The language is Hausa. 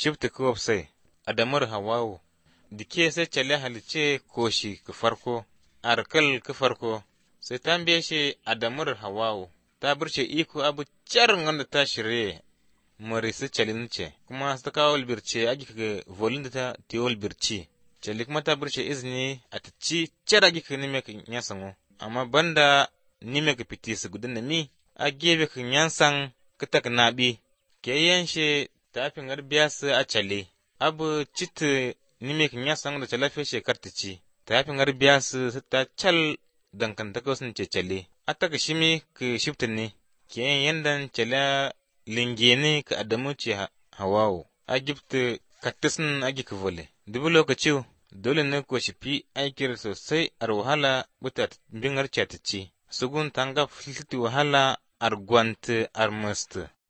shifta kuwab sai adamar hawawu dike sai cale halice koshi ka farko arkal ka farko sai tambaye shi adamar hawawu ta burce iko abu carin wanda ta shirye mari su calin ce kuma su ta kawo birce agi ka volin da ta tiwol birci cali kuma ta burce izini a ta ci cara agi ka nime ka nyasango amma banda nime ka fiti su gudun mi a gebe ka nyansan ka tak nabi ke yanshe ta fi biya su a cale abu cita nime ka nyasan da calafe shekar ta ci ta fi biya su su ta cal dankantaka sun ce cale a taka shimi ka shifta ne ke yandan cala lingene ka adamu ce hawawo a gifta kattisin agi ka vole dubu lokaci dole ne ko shi fi aikir sosai ar wahala buta bingar ce ta ci sugun tanga filti wahala ar gwanta ar musta